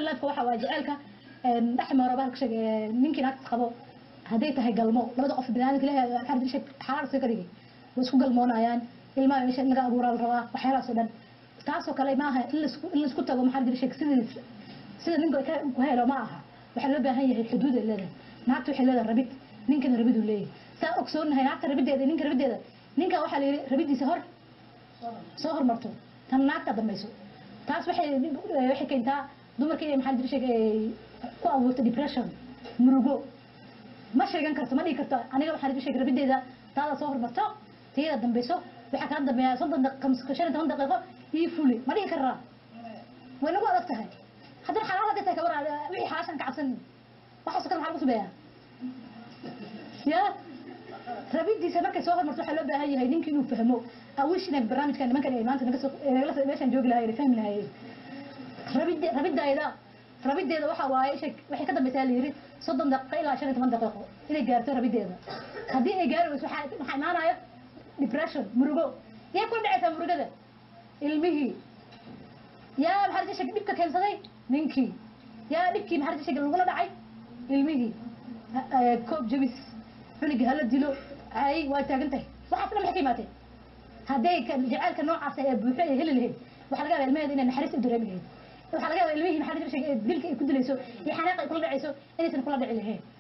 real lifeka waxa waaye jaceylka dhex maro baa sheeg ninkii naagta qabo hadday tahay galmo labada qof binaadamka ilaahay maxaa la sheeg xalaal iska dhigay way isku galmoonayaan ilmaha meesha in laga abuuraa la rabaa waxyaalahaas oo dhan taasoo kale maaha in laisku in laisku tago maxaa la sheeg sidii sida ninka ka ku helo ma aha waxaa loo baahan yahay xuduud ay leedahay naagta waxay leedahay rabid ninkana rabid uu leeyahay saa ogsoonahay naagta rabideeda iyo ninka rabideeda ninka waxaa la yidhi rabidiisa hor soo hormarto tan naagta dambayso taas waxay waxay keentaa dumarka inay maxaa la sheeg ku abuurto depression murugo ma sheegan karto ma dhihi karto aniga waxaa la sheeg rabideeda taada soo hormarto tiyada dambayso waxaa kala dambeeya soddon daqiiqo shan iyo toban daqiiqo ii fuli ma dhihi karaa way nagu adag tahay haddana xalaal hadday tahay kabar wixii xalaashan ka cabsan waxaasoo kale maxaa lagu sameeyaa ya rabidiisa markay soo hormarto waxaa loo baahan yahay ninkii inuu fahmo awish inay barnaamijkan nimankan ay maanta naga soo nagala meeshaan joogi lahaayeen fahmi lahaayeen rabide rabidayda rabideeda waxa waaye isha waxay ka dambaysaa la yidhi soddon daqiiqo ilaa shan iyo toban daqiiqo inay gaarto rabideeda haddii ay gaari weyso waxaa waxaa imaanayo depression murugo yay ku dhacaysaa murugada ilmihii yaa maxaa la sheeg dhibka keensaday ninkii yaa dhibkii maxaa la sheeg lagula dhacay ilmihii koob jabis cunigi hala dilo ay waa taagan tahay waxaas dhan maxay ka imaatee hadday jaceylka noocaas ee buuxo ay heli lahayd waxaa laga yaabaa ilmaheeda inay naxariis u dareemi lahayd waxaa laga yaabaa ilmihii maxaa la sheeg dilka ay ku dilayso iyo xanaaqa ay kula dhacayso inaysan kula dhici lahayn